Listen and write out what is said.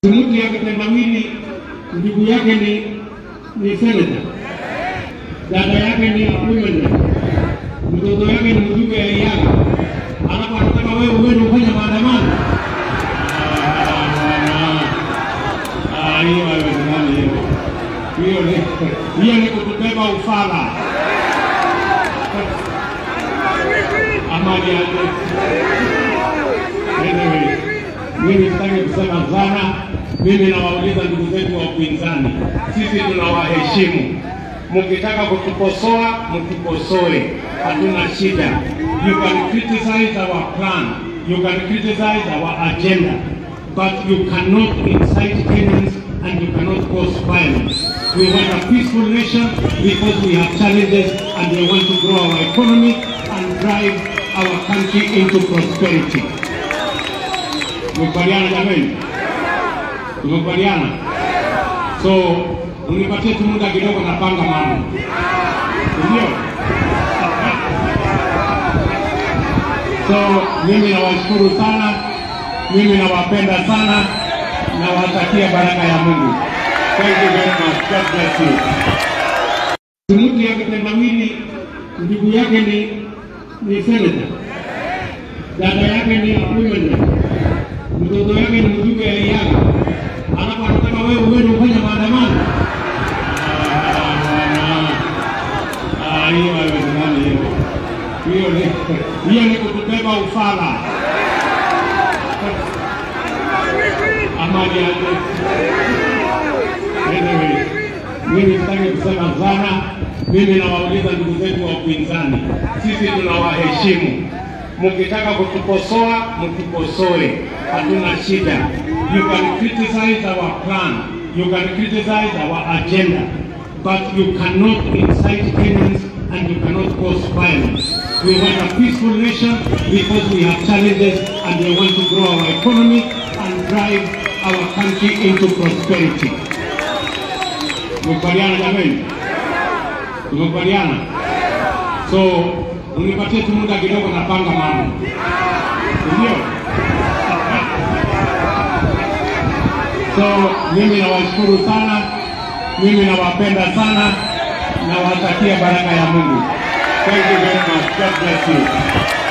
Mtu ya kitendawili ndugu yake ni ni seneta, dada yake ni women, mtoto yake ni mjumbe ya Iyaga, alafu anataka wewe uende ufanye maandamano. Ah, hiyo haiwezekani hiyo. Hiyo ni hiyo ni kutubeba ufala ama ni aje? Anyway, mimi sitaki kusema sana. Mimi nawauliza ndugu zetu wa upinzani, sisi tunawaheshimu. Mkitaka kutukosoa, mtukosoe, hatuna shida. You can criticize our plan, you can criticize our agenda, but you cannot incite Kenyans and you cannot cause violence. We want a peaceful nation because we have challenges and we want to grow our economy and drive our country into prosperity. Tumekubaliana jamani? Tumekubaliana? So unipatie tu muda kidogo, napanga mambo, ndio. So mimi nawashukuru sana, mimi nawapenda sana, nawatakia baraka ya Mungu. Thank you very much. God bless you. Mtu ya kitendawili ndugu yake ni ni seneta, dada yake ni women mtoto yake ni mjumbe ya Iyaga, alafu anataka wewe uende ufanye maandamano. Ah, hiyo haiwezekani hiyo. Hiyo ni hiyo ni kutubeba ufala ama ni aje? Anyway, mimi sitaki kusema sana. Mimi nawauliza ndugu zetu wa upinzani, sisi tunawaheshimu. Mkitaka kutukosoa, mtukosoe, hatuna shida. You can criticize our plan, you can criticize our agenda, but you cannot incite Kenyans and you cannot cause violence. We want a peaceful nation because we have challenges and we want to grow our economy and drive our country into prosperity. Tumekubaliana jamani? Tumekubaliana? So unipatie tu muda kidogo, napanga mambo, ndio. So mimi nawashukuru sana, mimi nawapenda sana, nawatakia baraka ya Mungu. Thank you very much. God bless you.